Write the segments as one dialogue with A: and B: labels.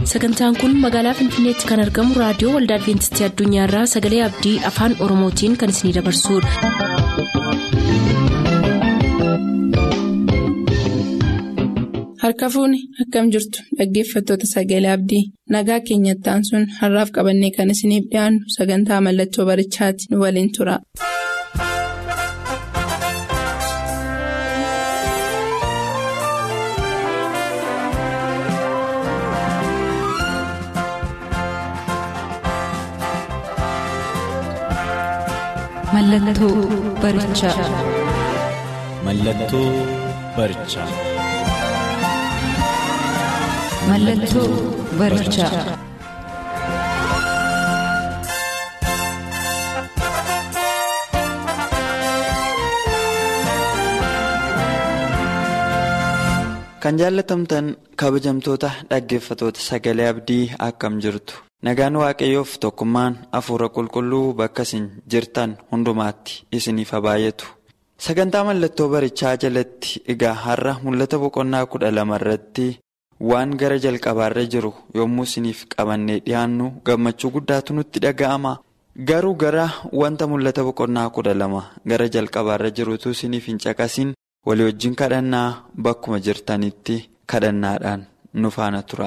A: sagantaan kun magaalaa finfinneetti kan argamu raadiyoo waldaa adventistii addunyaarraa sagalee abdii afaan oromootiin kan isinidabarsudha.
B: harka fuuni akkam jirtu dhaggeeffattoota sagalee abdii nagaa keenyattaan sun har'aaf qabannee kan isiniif dhiyaannu sagantaa mallattoo barichaati nu waliin tura.
A: Mallattoo barichaa.
C: Mallattoo barichaa.
A: Mallattoo barichaa.
D: Kan jaallatamtan kabajamtoota dhaggeeffatoota sagalee abdii akkam jirtu. Nagaan waaqayyoof tokkummaan hafuura qulqulluu bakka isin jirtan hundumaatti isiniif haa baay'atu. Sagantaa mallattoo barichaa jalatti egaa har'a mul'ata boqonnaa kudha lama irratti waan gara jalqabaarra jiru yommuu isiniif qabannee dhiyaannu gammachuu guddaatu nutti dhaga'ama. Garuu gara wanta mul'ata boqonnaa kudha lama gara jalqabaarra jirutu isiniif hin caqasin walii wajjin kadhannaa bakkuma jirtanitti kadhannaadhaan nu faana tura.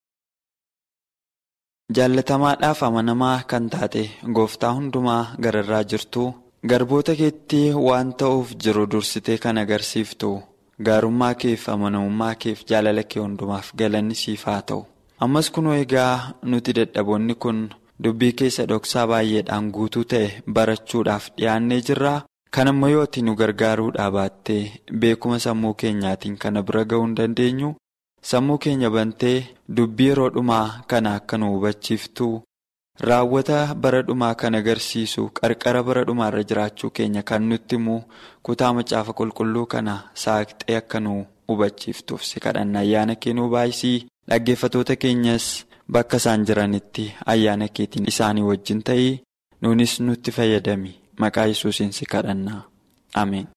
D: Jaallatamaadhaaf amanamaa kan taate gooftaa hundumaa gararraa jirtu garboota keetti waan ta'uuf jiru dursitee kan agarsiiftu gaarummaa keef amanamummaa keef jaalala kee hundumaaf galanni siif haa ta'u. Ammas kunoo egaa nuti dadhaboonni kun dubbii keessa dhoksaa baay'eedhaan guutuu ta'e barachuudhaaf dhiyaannee jirra. Kan ammoo yoo ati nu gargaaruudhaa baattee beekuma sammuu keenyaatiin kana bira ga'uu hin dandeenyu. Sammuu keenya bantee dubbii yeroo dhumaa kana akka nu hubachiiftu raawwata bara dhumaa kan agarsiisu qarqara bara dhumaarra jiraachuu keenya kan nutti himu kutaa macaafa qulqulluu kana saaqxee akka nu hubachiiftuuf si kadhanna ayyaana kee nu baay'isii dhaggeeffatoota keenyas bakka isaan jiranitti ayyaana keetiin isaanii wajjin ta'ii nuunis nutti fayyadami maqaa yesuusiin si kadhanna ameen.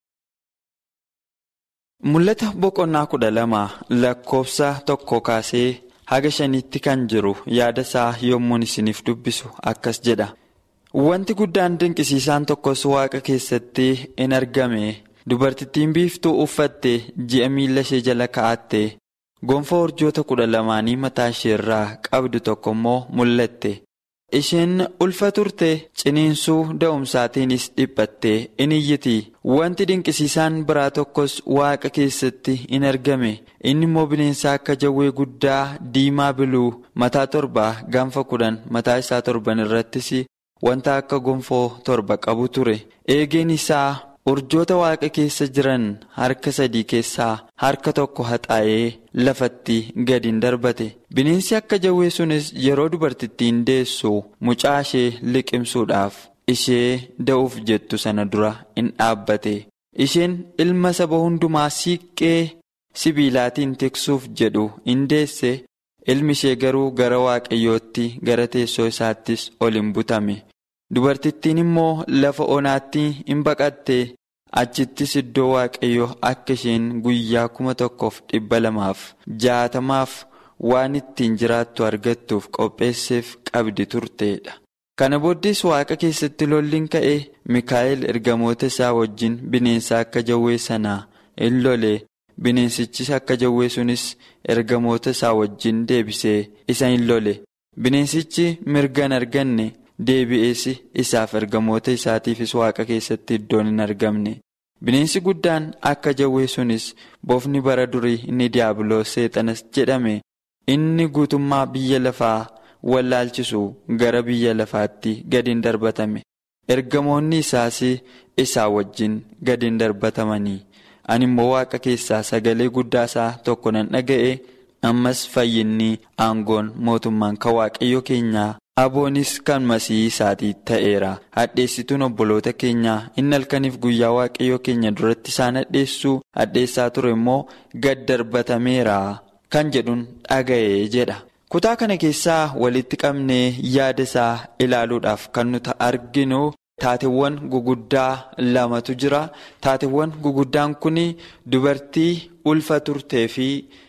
D: Mul'ata boqonnaa kudha lama lakkoofsa tokko kaasee haga shaniitti kan jiru yaada isaa yommuun isiniif dubbisu akkas jedha. Wanti guddaan dinqisiisaan tokkos waaqa keessatti in argame dubartittiin biiftuu uffatte ji'a miila ishee jala kaa'atte gonfoo urjoota kudha lamaanii mataa ishee irraa qabdu tokko immoo mul'atte. Isheen ulfa turte ciniinsuu da'umsaatiinis dhiphatte in iyyiti wanti dinqisiisaan biraa tokkos waaqa keessatti in argame inni immoo bineensa akka jawwee guddaa diimaa biluu mataa torba gaanfa kudhan mataa isaa torban irrattis wanta akka gonfoo torba qabu ture eegeen isaa urjoota waaqa keessa jiran harka sadii keessaa harka tokko haxaa'ee lafatti gadi darbate bineensi akka jawwee sunis yeroo dubartittiin deessu mucaa ishee liqimsuudhaaf ishee da'uuf jettu sana dura in dhaabbate isheen ilma saba hundumaa siiqqee sibiilaatiin tiksuuf jedhu in deesse ilmi ishee garuu gara waaqayyootti gara teessoo isaattis ol hin butame dubartittiin immoo lafa onaatti in baqatte. achittis iddoo waaqayyoo akka isheen guyyaa kuma tokkoof dhibba lamaaf jaatamaaf waan ittiin jiraattu argattuuf qopheesseef qabdi turteedha. Kana booddees waaqa keessatti lolliin ka'e Mikaa'el ergamoota isaa wajjin bineensa akka jawwee sanaa in lole bineensichis akka jawwee sunis ergamoota isaa wajjin deebisee isa in lole bineensichi mirgan arganne. deebi'ees isaaf ergamoota isaatiifis waaqa keessatti iddoon hin argamne bineensi guddaan akka jawwee sunis bofni bara durii inni diiyaabiloos seexanas jedhame inni guutummaa biyya lafaa wallaalchisu gara biyya lafaatti gadiin darbatame ergamoonni isaas isaa wajjin gadiin darbatamanii ani immoo waaqa keessaa sagalee guddaa isaa tokko nan dhaga'e ammas fayyinni aangoon mootummaan kan waaqayyo keenyaa. Aboonis kan masii isaatii ta'eera. Hadheessituun obboloota keenyaa inni halkaniif guyyaa waaqayyoo keenya duratti isaan hadheessuu hadheessaa ture immoo gad darbatameera kan jedhuun dhaga'ee jedha. Kutaa kana keessaa walitti qabnee yaada isaa ilaaluudhaaf kan nuti arginu taateewwan guguddaa lamatu jira. Taateewwan guguddaan kun dubartii ulfa turtee fi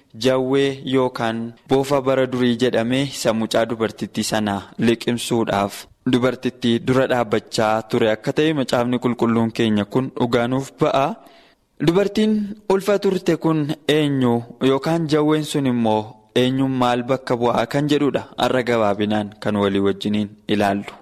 D: jawwee yookaan boofa bara durii jedhamee isa mucaa dubartittii sanaa liqimsuudhaaf dubartittii dura dhaabbachaa ture akka ta'e macaafni qulqulluun keenya kun dhugaanuuf ba'a. Dubartiin ulfa turte kun eenyu yookaan jawween sun immoo eenyuun maal bakka bu'aa kan jedhudha har'a gabaabinaan kan walii wajjiniin ilaallu.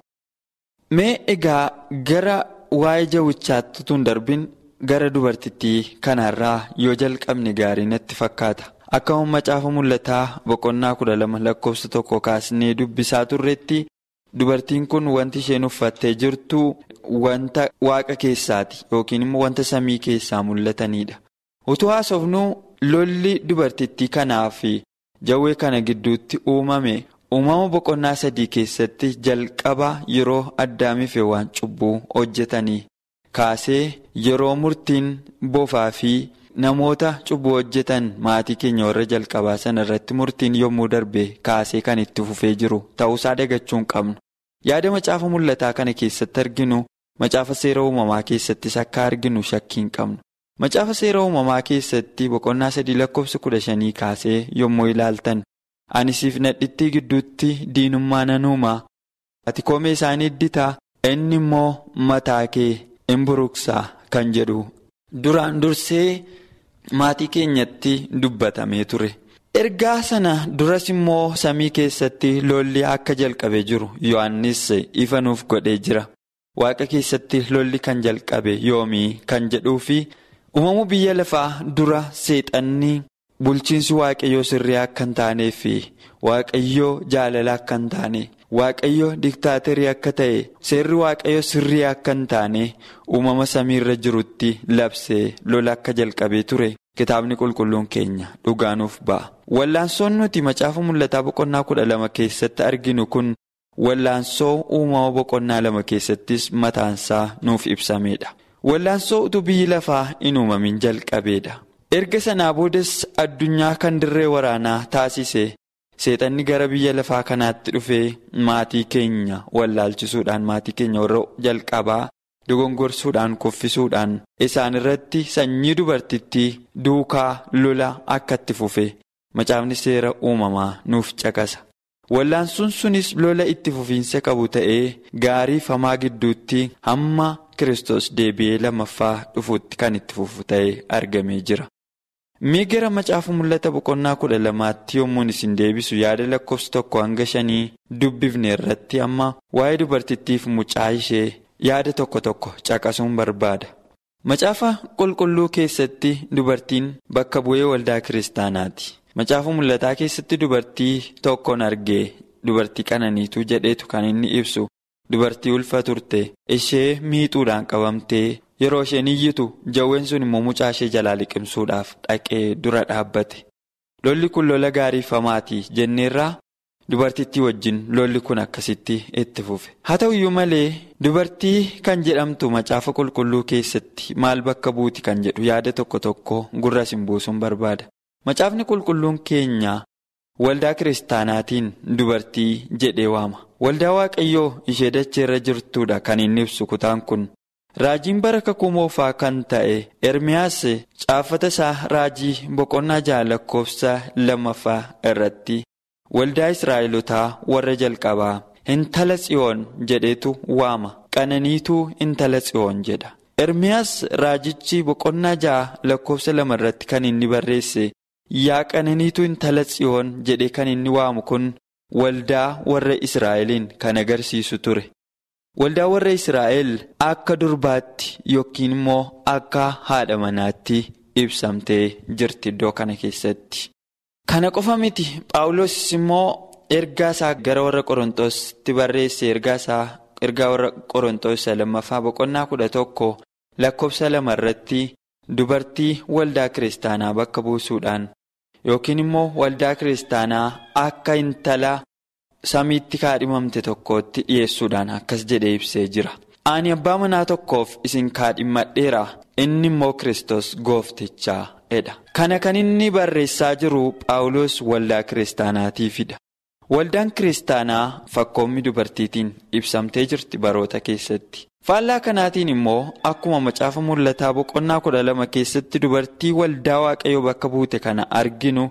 D: Mee egaa gara waa'ee jawwichaatti tun darbin gara dubartittii kanarraa yoo jalqabne gaarii natti fakkaata. Akkuma macaafa mul'ataa boqonnaa kudha lama lakkoofsa tokko kaasnee dubbisaa turretti dubartiin kun wanti isheen uffattee jirtu wanta waaqa keessaati yookiin immoo wanta samii keessaa mul'atanidha. Utuu haasofnuu lolli dubartittii kanaa fi jawwee kana gidduutti uumame uumama boqonnaa sadii keessatti jalqaba yeroo addaamiif waan cubbuu hojjetanii kaasee yeroo murtiin bofaa fi namoota cubbuu hojjetan maatii keenya warra jalqabaa sana irratti murtiin yommuu darbe kaasee kan itti fufee jiru ta'uusaa dagachuu hin qabnu. Yaada macaafa mul'ataa kana keessatti arginu macaafa seera uumamaa keessattis akka arginu shakkii hin qabnu. Macaafa seera uumamaa keessatti boqonnaa sadii lakkoofsa kudha shanii kaasee yommuu ilaaltan ani siif nadhittii gidduutti diinummaa nan uumaa ati koomee isaanii idditaa inni immoo mataa kee in buruqsaa kan jedhu duraan dursee maatii keenyatti dubbatamee ture. Ergaa sana duras immoo samii keessatti lolli akka jalqabe jiru Yohaannis ifa nuuf godhee jira. Waaqa keessatti lolli kan jalqabe yoomii kan jedhuu fi uumamuu biyya lafaa dura seexanni bulchiinsi waaqayyoo sirrii akka hin taanee fi waaqayyoo jaalala akka hin taane waaqayyoo diktaaterii akka ta'e seerri waaqayyoo sirrii akka hin taane uumama samiirra jirutti labsee lola akka jalqabee ture. Kitaabni qulqulluun keenya dhugaanuuf ba'a. Wallaansoon nuti macaafa mul'ataa boqonnaa kudha lama keessatti arginu kun wallaansoo uumama boqonnaa lama keessattis mataansaa nuuf ibsamedha. Wallaansoo utuu biyyi lafaa hin uumamin jalqabeedha. Erga sanaa boodas addunyaa kan dirree waraanaa taasise seexanni gara biyya lafaa kanaatti dhufee maatii keenya wallaalchisuudhaan maatii keenya warra jalqabaa. dogongorsuudhaan kuffisuudhaan isaan irratti sanyii dubartittii duukaa lola akka itti fufe macaafni seera uumamaa nuuf caqasa. Wallaansoon sunis lola itti fufiinsa qabu ta'ee gaarii fi hamaa gidduutti hamma Kiristoos deebi'ee lammaffaa dhufuutti kan itti fufu ta'ee argamee jira. Mee gara macaafa mul'ata boqonnaa kudha lamaatti yommuun isin deebisu yaada lakkoofsa tokko hanga shanii dubbifne irratti amma waa'ee dubartittiif mucaa ishee. Yaada tokko tokko caqasuun barbaada. Macaafa qulqulluu keessatti dubartiin bakka bu'ee waldaa kiristaanaati. Macaafa mul'ataa keessatti dubartii tokkoon argee dubartii qananiituu jedheetu kan inni ibsu dubartii ulfa turte ishee miixuudhaan qabamtee yeroo isheen iyyitu jawween sun immoo mucaa ishee jalaa liqimsuudhaaf dhaqee dura dhaabbate. Lolli kun lola gaarii famaati jenneerraa. Dubartittii wajjin lolli kun akkasitti itti fufe. Haa ta'u iyyuu malee dubartii kan jedhamtu macaafa qulqulluu keessatti maal bakka buuti kan jedhu yaada tokko tokko gurra isin buusuun barbaada. Macaafni qulqulluun keenya waldaa kiristaanaatiin dubartii jedhee waama. Waldaa waaqayyoo ishee dacheerra jirtudha kan inni ibsu kutaan kun. Raajiin bara kakuu moofaa kan ta'e Ermiyaas caafata isaa raajii boqonnaa jaha lakkoofsa lammaffaa irratti. Waldaa Israa'elotaa warra jalqabaa intala tsiyoon jedhetu waama qananiituu intala tsiyoon jedha. Ermiyaas raajichi boqonnaa ja'a lakkoofsa lama irratti kan inni barreesse yaa qananiituu intala tsiyoon jedhee kan inni waamu kun waldaa warra Israa'eliin kan agarsiisu ture. Waldaa warra Israa'el akka durbaatti yookiin immoo akka haadha manaatti ibsamtee jirti iddoo kana keessatti. Kana qofa miti Paawulos immoo ergaa isaa gara warra Qorontoosti barreesse ergaa isaa ergaa warra Qorontoos lammaffaa boqonnaa kudha tokko lakkoofsa lama irratti dubartii waldaa kiristaanaa bakka buusuudhaan yookiin immoo waldaa kiristaanaa akka intala samiitti kaadhimamte tokkootti dhiyeessuudhaan akkas jedhee ibsee jira. Ani abbaa manaa tokkoof isin kaadhimadheera inni immoo Kiristoos gooftichaa dha. Kana kan inni barreessaa jiru Phaawulos waldaa kiristaanaatiifidha. Waldaan kiristaanaa fakkoommi dubartiitiin ibsamtee jirti baroota keessatti. Faallaa kanaatiin immoo akkuma macaafa mul'ataa boqonnaa kudha lama keessatti dubartii waldaa waaqayyoo bakka buute kana arginu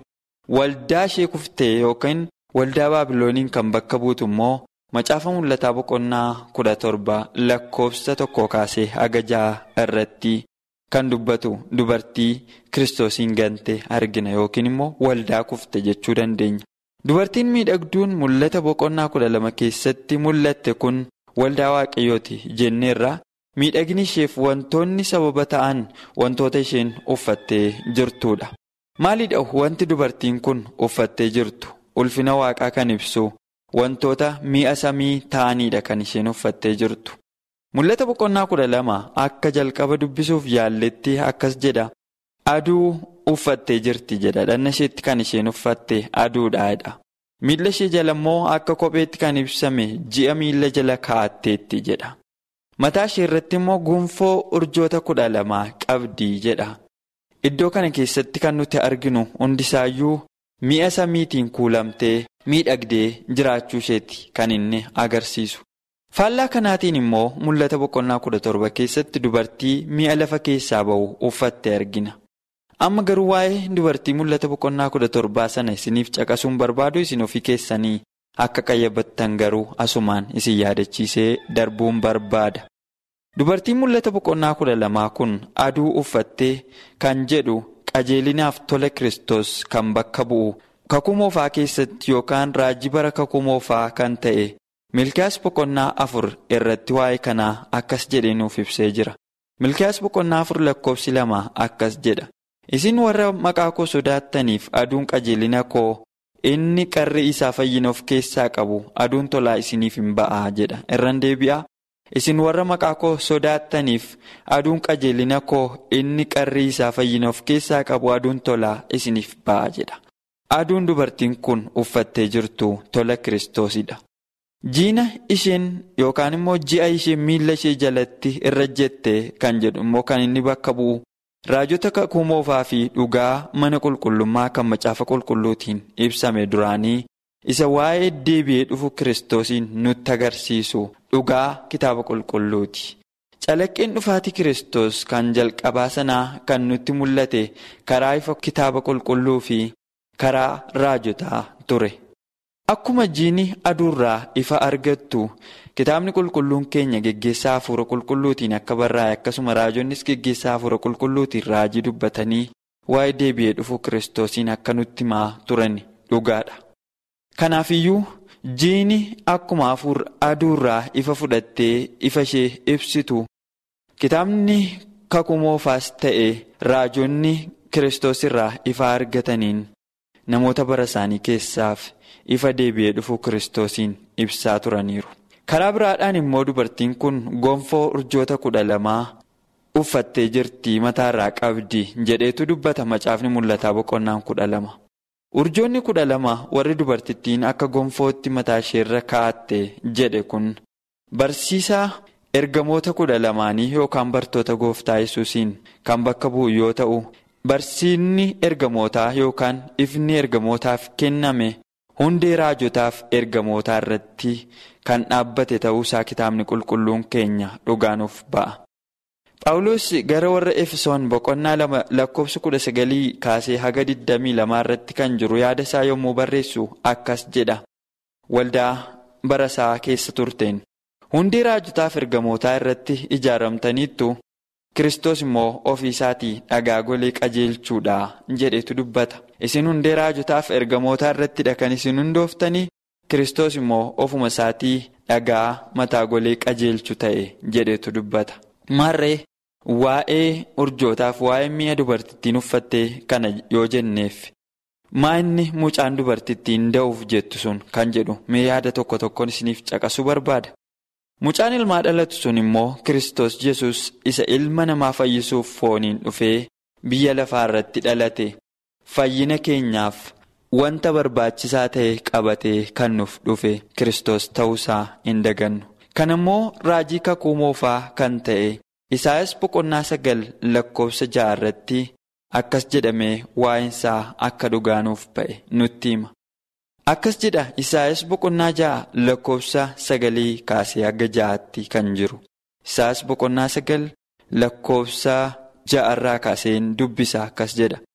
D: waldaa ishee kuftee yookaan waldaa baabilooniin kan bakka buutu immoo macaafa mul'ataa boqonnaa kudha torba lakkoofsa tokko kaasee haga ja'a irratti kan dubbatu dubartii kiristoosiin gante argina yookiin immoo waldaa kufte jechuu dandeenya. Dubartiin miidhagduun mul'ata boqonnaa kudha lama keessatti mul'atte kun waldaa waaqayyooti jenneerra miidhagni isheef wantoonni sababa ta'an wantoota isheen uffattee jirtudha. Maalidha wanti dubartiin kun uffattee jirtu ulfina waaqaa kan ibsu wantoota mi'a samii ta'anidha kan isheen uffattee jirtu. Mul'ata boqonnaa kudha lama akka jalqaba dubbisuuf yaalletti akkas jedha. Aduu uffattee jirti jedha. Dhanna isheetti kan isheen uffatte aduudhaadha. Miilla ishee jala immoo akka kopheetti kan ibsame ji'a miilla jala kaa'atteetti jedha. Mataa ishee irratti immoo gonfoo urjoota kudha lamaa qabdi jedha. Iddoo kana keessatti kan nuti arginu hundisaayyuu mi'a samiitiin kuulamtee miidhagdee jiraachuu isheeti kan inni agarsiisu. Faallaa kanaatiin immoo mul'ata boqonnaa kudha torba keessatti dubartii mi'a lafa keessaa ba'u uffatte argina. Amma garuu waa'ee dubartii mul'ata boqonnaa kudha torbaa sana isiniif caqasuun barbaadu isin ofii keessanii akka qayyabattan garuu asumaan isin yaadachiisee darbuun barbaada. Dubartiin mul'ata boqonnaa kudha lamaa kun aduu uffattee kan jedhu qajeelinaaf tola Kiristoos kan bakka bu'u kakuu moofaa keessatti yookaan raajii bara kakuu moofaa kan ta'e. Milkiyaas boqonnaa afur irratti waa'ee kanaa akkas jedhee nuuf ibsee jira. Milkiyaas boqonnaa afur lakkoofsi lama akkas jedha. Isin warra maqaa koo sodaattaniif aduun qajeelina koo inni qarri isaa fayyina of keessaa qabu aduun tolaa isiniif hin ba'aa jedha. Irraan deebi'aa. Isin warra maqaa koo sodaattaniif aduun qajeelina koo inni qarri isaa fayyina of keessaa qabu aduun tolaa isiniif ba'aa jedha. Aduun dubartiin kun uffattee jirtu tola kiristoosidha. Jiina isheen yookaan immoo ji'a isheen miila ishee jalatti irra jette kan jedhu immoo kan inni bakka bu'u raajota kakuu moofaa fi dhugaa mana qulqullummaa kan macaafa qulqulluutiin ibsame duraanii isa waa'ee deebi'ee dhufu kiristoosiin nutti agarsiisu dhugaa kitaaba qulqulluuti. Calaqqeen dhufaatii kiristoos kan jalqabaa sanaa kan nutti mul'ate karaa ifa kitaaba qulqulluu fi karaa raajotaa ture. Akkuma jiini aduurraa ifa argattu kitaabni qulqulluun keenya geggeessaa hafuura qulqulluutiin akka barraa'e akkasuma raajonnis geggeessaa hafuura qulqulluutiin raajii dubbatanii waa'ee deebi'ee dhufu kiristoosiin akka nutti himaa turan dhugaadha. Kanaafiyyuu jiini akkuma hafuura aduurraa ifa fudhattee ifa ishee ibsitu kitaabni kakuu moofaas ta'e raajonni kiristoos irraa ifa argataniin namoota bara isaanii keessaaf. ifa deebi'ee dhufu kiristoosiin ibsaa turaniiru. Karaa biraadhaan immoo dubartiin kun gonfoo urjoota kudha lamaa uffattee jirti mataarraa qabdi jedheetu dubbata macaafni mul'ataa boqonnaan kudha lama. Urjoonni kudha lama warri dubartittiin akka gonfootti mataa isheerra kaa'atte jedhe kun barsiisaa ergamoota kudha lamaanii yookaan bartoota gooftaa yesuusiin kan bakka bu'u yoo ta'u barsiinni ergamootaa yookaan ifni ergamootaaf kenname. Hundee raajotaaf ergamootaa irratti kan dhaabbate ta'uusaa kitaabni qulqulluun keenya dhugaanuuf ba'a. Phaawulos gara warra Efesoon boqonnaa lama lakkoofsa kudha sagalii kaasee haga digdamii lamaa irratti kan jiru yaada isaa yommuu barreessu akkas jedha. Waldaa bara isaa keessa turteen. Hundee raajotaaf ergamootaa irratti ijaaramtaniittu Kiristoos immoo ofii isaatii dhagaa golee qajeelchuudha jedhetu dubbata. Isin hundee raajotaaf ergamootaa irrattidha kan isin hundooftanii Kiristoos immoo ofuma isaatii dhagaa mataa golee qajeelchu ta'e jedhetu dubbata. Maarree waa'ee urjootaaf waa'ee mi'a dubartittiin uffattee kana yoo jenneef maa inni mucaan dubartittiin da'uuf jettu sun kan jedhu mee yaada tokko tokkoon isiniif caqasuu barbaada. Mucaan ilmaa dhalatu sun immoo Kiristoos Yesuus isa ilma namaa fayyisuuf fooniin dhufee biyya lafaa irratti dhalate fayyina keenyaaf wanta barbaachisaa ta'e qabatee kan nuuf dhufe Kiristoos ta'uusaa hin dagannu. Kan immoo raajii kakuu moofaa kan ta'e Isaayas boqonnaa sagal lakkoofsa ja'a irratti akkas jedhamee waa'insaa akka dhugaanuuf ba'e nutti hima. Akkas jedha Isaayas boqonnaa ja'a lakkoofsa sagalii kaasee haga ja'aatti kan jiru. Isaayas boqonnaa sagal lakkoofsa ja'arraa kaaseen dubbisa akkas jedha.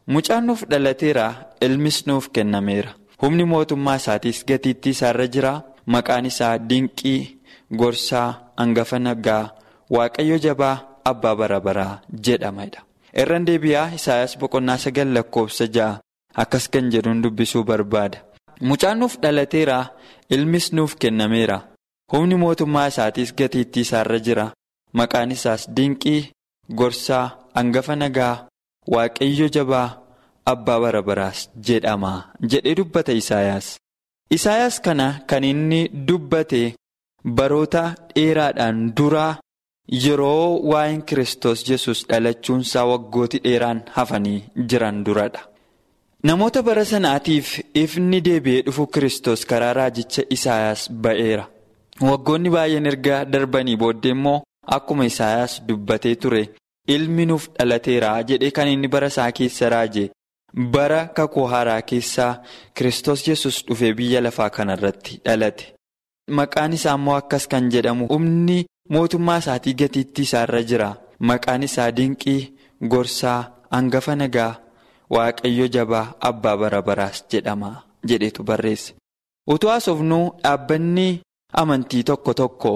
D: Mucaan nuuf dhalateera ilmis nuuf kennameera. Humni mootummaa isaatiis gatiittii isaarra jira. Maqaan isaa dinqii gorsaa hangafa nagaa waaqayyo jabaa abbaa bara baraa jedhamadha. Irraan deebi'aa Isaayyaas boqonnaa sagal lakkoofsa ja'a akkas kan jedhuun dubbisuu barbaada. Mucaan nuuf dhalateera ilmis nuuf kennameera. Humni mootummaa isaatiis gatiittii isaarra jira. Maqaan isaas dinqii gorsaa hangafa nagaa waaqayyo jabaa abbaa bara baraas jedhama jedhee dubbata Isaayyaas. Isaayyaas kana kan inni dubbate baroota dheeraadhaan duraa yeroo waa'een Kiristoos Yesus dhalachuunsaa waggooti dheeraan hafanii jiran duradha. Namoota bara sanaatiif ifni deebi'ee dhufu Kiristoos karaa raajicha Isaayyaas ba'eera. Waggoonni baay'een erga darbanii booddee immoo akkuma Isaayyaas dubbatee ture ilmi nuuf dhalateera jedhee kan inni bara isaa keessa raaje. Bara kakuu haaraa keessaa Kiristoos Yesus dhufee biyya lafaa kanarratti dhalate. Maqaan isaa immoo akkas kan jedhamu humni mootummaa isaatii gatiittii isaarra jira. Maqaan isaa dinqii gorsaa hangafa nagaa waaqayyo jabaa abbaa bara baraas jedhama jedhetu barreesse. Utuu haasofnuu dhaabbanni amantii tokko tokko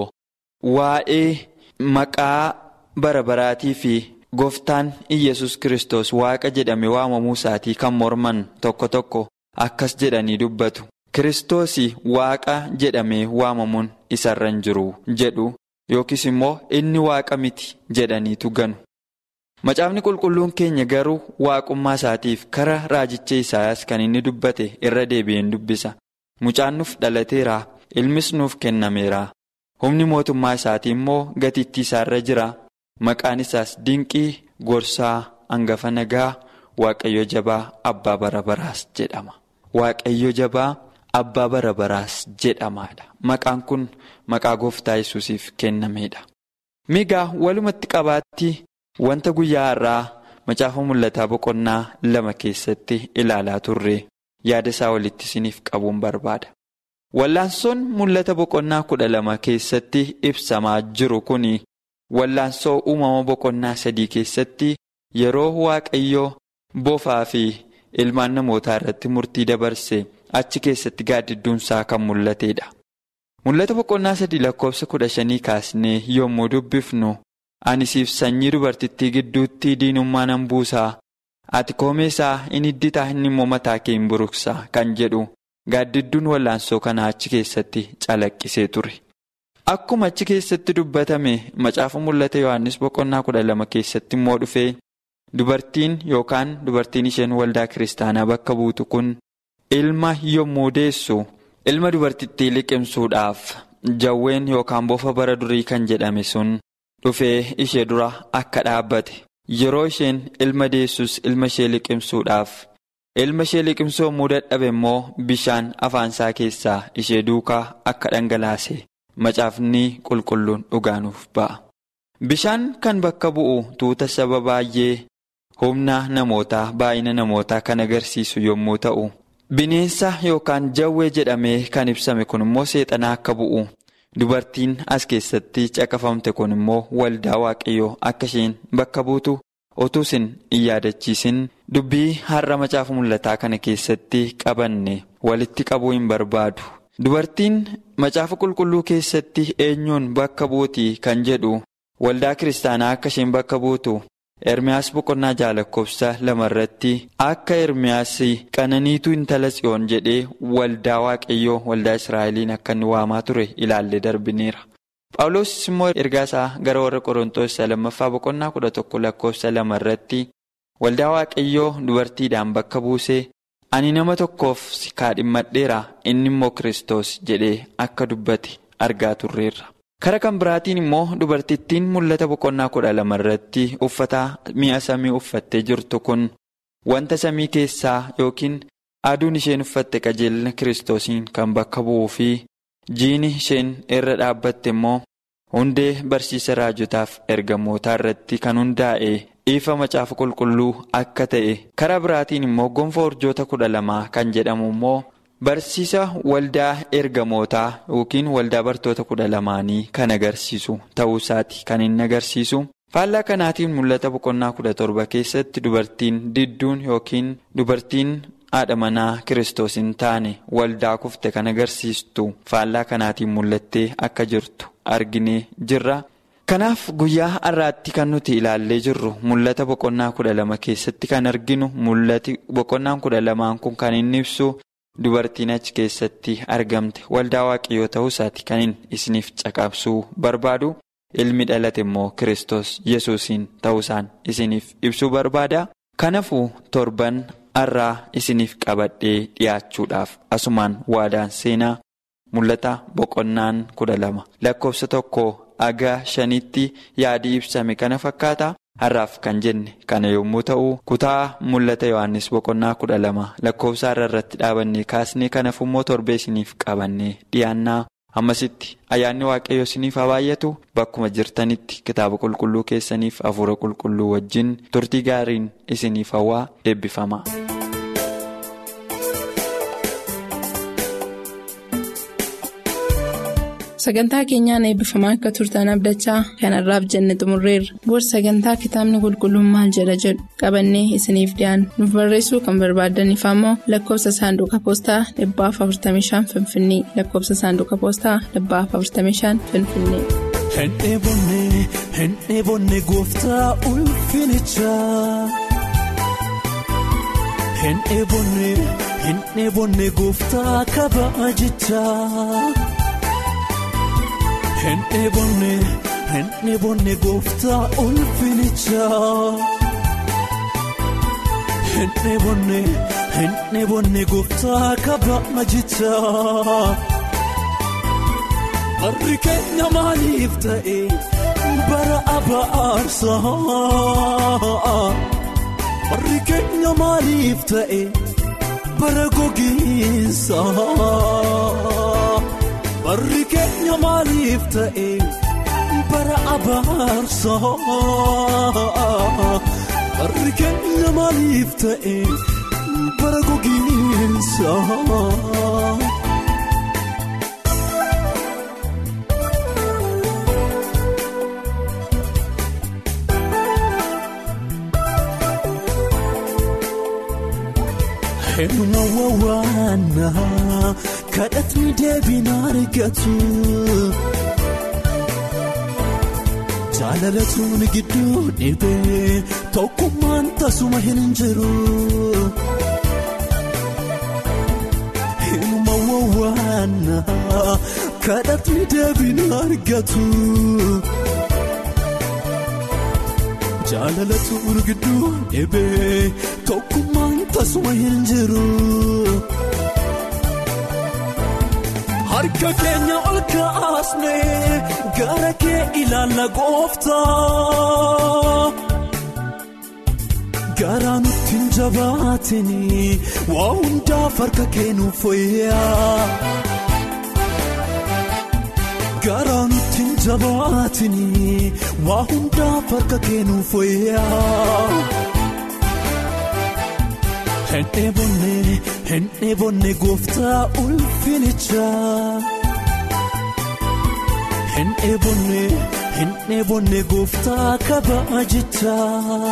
D: waa'ee maqaa bara baraatii fi. Gooftaan Iyyasuus Kiristoos waaqa jedhame waamamuu isaatii kan morman tokko tokko akkas jedhanii dubbatu. Kiristoos waaqa jedhamee waamamuun isarra hin jiru jedhu yookiis immoo inni waaqa miti jedhaniitu ganu. Macaafni qulqulluun keenya garuu waaqummaa isaatiif kara raajicha Isaayyaas kan inni dubbate irra deebi'een dubbisa. Mucaan nuuf dhalateera ilmis nuuf kennameera. Humni mootummaa isaatii immoo gatiittii isaarra jira. Maqaan isaas dinqii gorsaa hangafa nagaa waaqayyo jabaa abbaa bara baraas jedhama. Waaqayyo jabaa abbaa bara baraas jedhamaadha. Maqaan kun maqaa gooftaa yesuusiif kennameedha. Migaa walumatti qabaatti wanta guyyaa har'aa macaafa mul'ataa boqonnaa lama keessatti ilaalaa turre yaada isaa walitti isiniif qabuun barbaada. Wallaansoon mul'ata boqonnaa kudha lama keessatti ibsamaa jiru kuni. Wallaansoo uumama boqonnaa sadii keessatti yeroo waaqayyoo bofaa fi ilmaan namootaa irratti murtii dabarse achi keessatti gaaddidduunsaa kan mul'atedha. Mul'ata boqonnaa sadii lakkoofsa kudha shanii kaasnee yommuu dubbifnu ani siif sanyii dubartittii gidduutti diinummaa nan buusaa ati koomeesaa in hidditaa inni immoo mataa kee hin buruqsaa kan jedhu gaaddidduun wallaansoo kanaa achi keessatti calaqqisee ture. Akkuma achi keessatti dubbatame macaafa mul'ata Yohaannis boqonnaa kudha lama keessatti immoo dhufee dubartiin yookaan dubartiin isheen waldaa kiristaanaa bakka buutu kun ilma yommuu deessu ilma dubartittii liqimsuudhaaf jawween yookaan bofa bara durii kan jedhame sun dhufee ishee dura akka dhaabbate yeroo isheen ilma deessus ilma ishee liqimsuudhaaf ilma ishee liqimsuu yommuu dadhabe immoo bishaan afaansaa keessaa ishee duukaa akka dhangalaase. Macaafni qulqulluun dhugaanuuf ba'a. Bishaan kan bakka bu'u tuuta saba baay'ee humna namootaa baay'ina namootaa kan agarsiisu yommuu ta'u bineensa yookaan jawwee jedhamee kan ibsame kun immoo seexanaa akka bu'u dubartiin as keessatti caqafamte kun immoo waldaa waaqayyoo akka isheen bakka buutu utuu isin hin yaadachiisin dubbii har'a macaafa mul'ataa kana keessatti qabanne walitti qabuu hin barbaadu. Dubartiin macaafa qulqulluu keessatti eenyuun bakka buutii kan jedhu waldaa kiristaanaa akka isheen bakka buutu Ermiyaas boqonnaa jaalakkoofsa lamarratti akka Ermiyaas qananiituu intala tsiyoon jedhee waldaa waaqayyoo waldaa Israa'eliin akka inni waamaa ture ilaallee darbineera. Phaawulos immoo ergaa isaa gara warra Qorontoos lammaffaa boqonnaa kudha tokko lakkoofsa lamarratti waldaa waaqayyoo dubartiidhaan bakka buusee. Ani nama tokkoof si kaadhimmadheera inni immoo Kiristoos jedhee akka dubbate argaa turreerra. Kara kan biraatiin immoo dubartittiin mul'ata boqonnaa kudha lama irratti uffata mi'a samii uffattee jirtu kun wanta samii keessaa yookiin aduun isheen uffatte qajeelina Kiristoosiin kan bakka bu'uu fi jiini isheen irra dhaabbatte immoo hundee barsiisa raajotaaf ergamootaa irratti kan hundaa'e. ifa macaafa qulqulluu akka ta'e karaa biraatiin immoo gonfoo urjoota kudha lamaa kan jedhamu immoo barsiisa waldaa ergamootaa yookiin waldaa bartoota kudha lamaanii kan agarsiisu ta'uu isaati kan inni agarsiisu Faallaa kanaatiin mul'ata boqonnaa kudha torba keessatti dubartiin didduun yookiin dubartiin haadha manaa kiristoos hin taane waldaa kufte kan agarsiistu faallaa kanaatiin mul'attee akka jirtu arginee jirra. Kanaaf guyyaa har'aatti kan nuti ilaallee jirru mul'ata boqonnaa kudha lama keessatti kan arginu mul'ati boqonnaan kudha lamaan kun kan inni ibsu dubartiin achi keessatti argamte waldaa waaqayyoo ta'uu isaati kan isiniif caqabsuu barbaadu. ilmi dhalate immoo kiristoos yesuusiin ta'uusaan isiniif ibsuu barbaada kanaafuu torban har'aa isiniif qabadhee dhiyaachuudhaaf asumaan waadaan seenaa mul'ata boqonnaan kudha lama lakkoofsa tokko haga shanitti yaadii ibsame kana fakkaata har'aaf kan jenne kana yommuu ta'u kutaa mul'ata yohannis boqonnaa kudha lama lakkoofsa har'a irratti dhaabannee kaasnee kanaaf immoo torbee isiniif qabannee dhiyaannaa. ammasitti ayyaanni waaqayyo isiniif haa baay'atu bakkuma jirtanitti kitaaba qulqulluu keessaniif hafuura qulqulluu wajjin turtii gaariin isiniif hawaa eebbifama.
B: sagantaa keenyaan eebbifamaa akka turtan abdachaa kanarraaf jenne xumurreerra booda sagantaa kitaabni qulqulluun maal jedha jedhu qabannee isiniif dhiyaanna nuuf barreessuu kan barbaadaniif ammoo lakkoofsa saanduqa poostaa 45 finfinnee lakkoofsa saanduqa poostaa 45 finfinnee.
C: Hin dheebonne hin dheebonne gooftaa ulfinichaa. Hin dheebonne hin dheebonne gooftaa kabajichaa. Hin dheebonne hin dheebonne gooftaa ulfinichaa. Hin dheebonne hin dheebonne gooftaa kabajichaa. Harri keenya maaliif ta'e bara abaarsaa? Harri keenya maaliif ta'e bara gogiinsaa? Harri keenya maaliif ta'e bara abaarsaa? Harri keenya maaliif ta'e bara gogiinsaa? Eenyuma wawwaanaa kadhatni deebiin argatu. Jaalalatuun gidduu dhibee tokkummaan tasuma hin jiru. Eenyuma wawwaanaa kadhatni deebiin argatu. Jaalalatuun gidduu dhibee tokkummaan tasuma hin jiru. Harka keenya ol kaasnee gara kee ilaalla gooftaa. Garaa nutti hin jabaatini waa hundaaf harka kee nuuf fayyaa. Garaa nutti hin jabaatini waa hundaaf harka kee nuuf fayyaa. Hin dheebonne hin dheebonne gooftaa ulfinichaa. Hin dheebonne hin dheebonne gooftaa kabajichaa.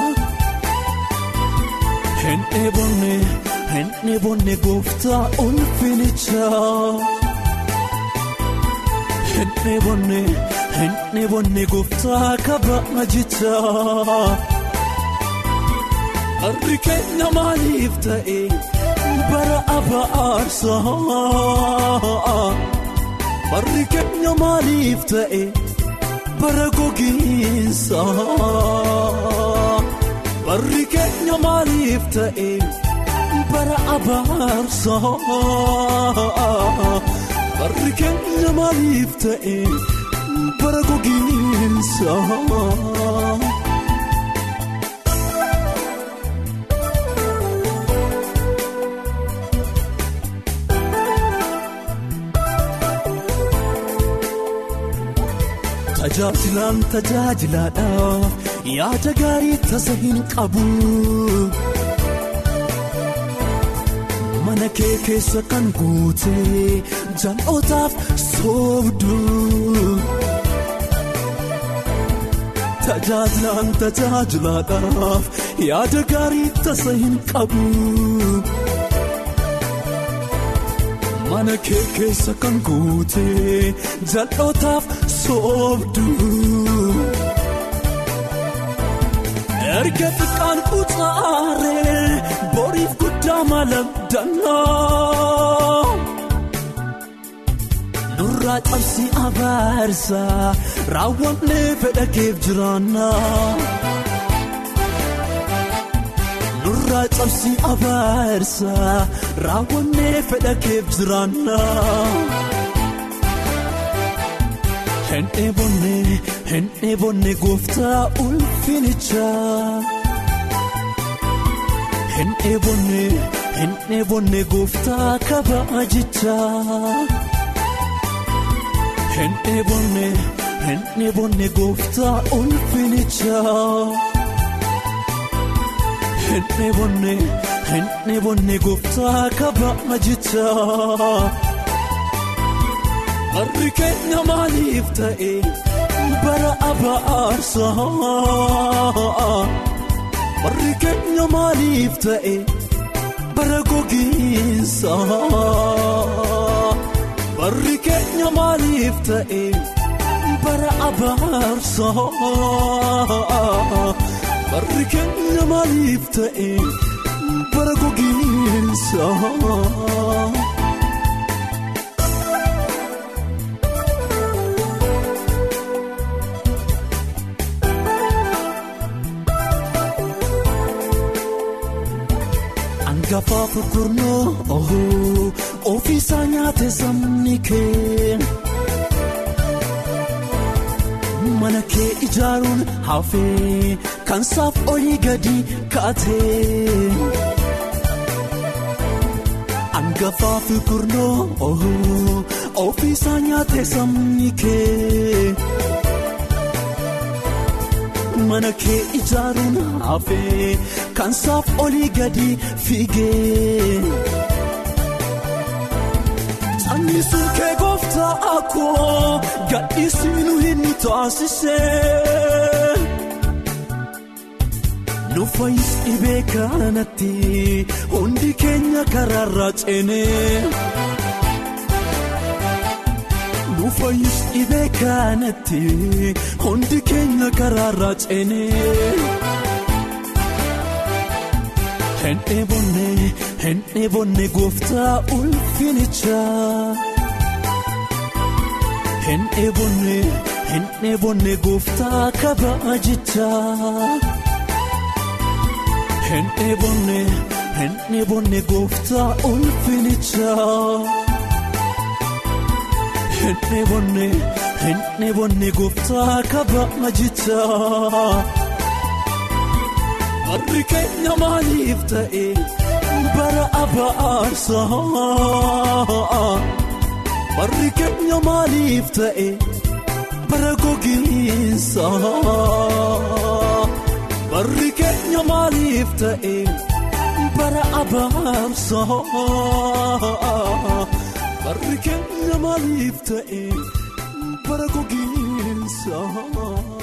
C: Hin dheebonne hin dheebonne gooftaa ulfinichaa. Hin dheebonne hin dheebonne gooftaa kabajichaa. Harri keenya maaliif ta'e bara abaarsaa? Harri keenya maaliif ta'e bara gogiinsaa? Harri keenya maaliif ta'e bara abaarsaa? Harri keenya maaliif ta'e bara gogiinsaa? Tajaajilaan tajaajilaadhaaf yaada gaarii tasa hin qabu. Mana kee keessa kan guute jal'ootaaf soobdu. tajaajilaan tajaajilaadhaaf yaada gaarii tasa hin qabu. Mana kee keessa kan guute jal'ootaaf soobdu. Erga xiqqaan kutaaree boriif guddaa malamdannaa. Nurraa cabsii abaarsa raawwannee fedha keef jiraannaa. Nurraa cabsii abaarsa raawwannee fedha keef jiraannaa. Hin dheebonne hin dheebonne gooftaa ulfinichaa. Hin dheebonne hin dheebonne gooftaa kabaajichaa. Hin dheebonne hin dheebonne gooftaa ulfinichaa. Hin dheebonne hin dheebonne gooftaa kabaajichaa. Barri keenya maaliif ta'e bara abaarsaa? Barri keenya maaliif ta'e bara gogiinsaa? Barri keenya maaliif ta'e bara abaarsaa? Barri keenya maaliif ta'e bara gogiinsaa? Gafaa furgurnoo ofiisaa nyaate sabni kee mana kee ijaaruun hafee kan saaf olii gadi kaatee angafaa furgurnoo ofiisaa nyaate sabni kee. Mana kee ijaaruun hafee kan saaf olii gadi fiigee. Anniisuun kee gooftaa akkoo gadhiisinu hin taasisee. Nu fayyis dhibee kanatti hundi keenya karaarraa ceenee. Nu fayyis dhibee kanatti hundi keenya karaarraa ceenee. Hin dheebonne hin dheebonne gooftaa ulfinichaa. Hin dheebonne hin dheebonne gooftaa kabaajichaa. Hin dheebonne hin dheebonne gooftaa ulfinichaa. Hin dheebonne hin dheebonne gooftaa kabaajichaa. Barri keenya maaliif ta'e bara abaarsaa? Barri keenya maaliif ta'e bara gogiinsaa? Barri keenya maaliif ta'e bara abaarsaa? Barri keenya maaliif ta'e bara gogiinsaa?